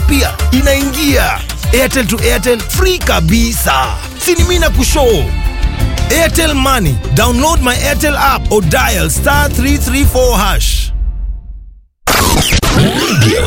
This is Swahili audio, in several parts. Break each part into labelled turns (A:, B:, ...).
A: pia inaingia airtel to airtel free kabisa sinimina kushoo airtel money download my airtel app or dial star 334 hash
B: Radio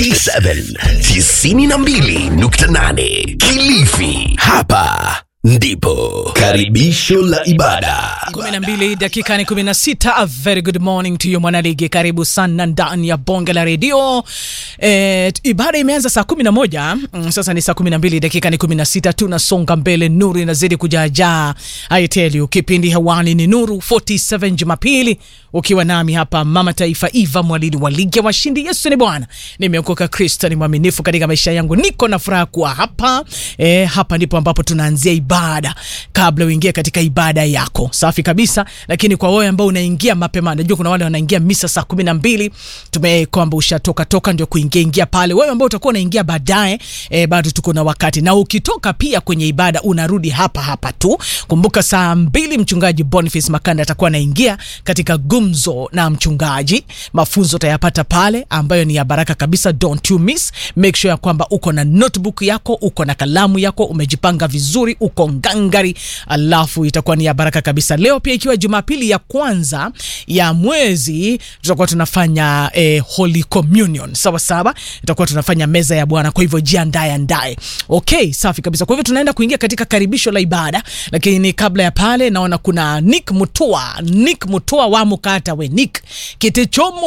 B: 47 92.8 Kilifi. Hapa ndipo karibisho la ibada.
C: 12 dakika ni 16. A very good morning to you mwanaligi, karibu sana ndani ya bonge la redio. E, ibada imeanza saa 11 mm, sasa ni saa 12 dakika ni 16, tunasonga mbele, nuru inazidi kujaajaa. I tell you, kipindi hewani ni Nuru 47 Jumapili, ukiwa nami hapa mama taifa Eva Mwalili wa ligi ya washindi. Yesu ni Bwana, nimeokoka, Kristo ni mwaminifu katika maisha yangu, niko na furaha kuwa hapa. E, hapa ndipo ambapo tunaanzia ibada kabla uingie katika ibada yako safi kabisa. Lakini kwa wewe ambao unaingia mapema, najua kuna wale wanaingia misa saa kumi na mbili tume kwamba ushatoka toka ndio kuingia ingia pale. Wewe ambao utakuwa unaingia baadaye, e, bado tuko na wakati, na ukitoka pia kwenye ibada unarudi hapa hapa tu. Kumbuka saa mbili mchungaji Boniface Makanda atakuwa anaingia katika gumzo na mchungaji, mafunzo utayapata pale ambayo ni ya baraka kabisa. Don't you miss, make sure ya kwamba uko na notebook yako, uko na kalamu yako, umejipanga vizuri, uko ngangari, alafu itakuwa ni ya baraka kabisa. Leo pia ikiwa Jumapili ya kwanza ya mwezi, tutakuwa tunafanya eh, Holy Communion sawa sawa, itakuwa tunafanya meza ya Bwana. Kwa hivyo jiandae andae. Okay, safi kabisa. Kwa hivyo tunaenda kuingia katika karibisho la ibada, lakini kabla ya pale naona kuna Nick Mutua, Nick Mutua wa Mukata we Nick Kitechomo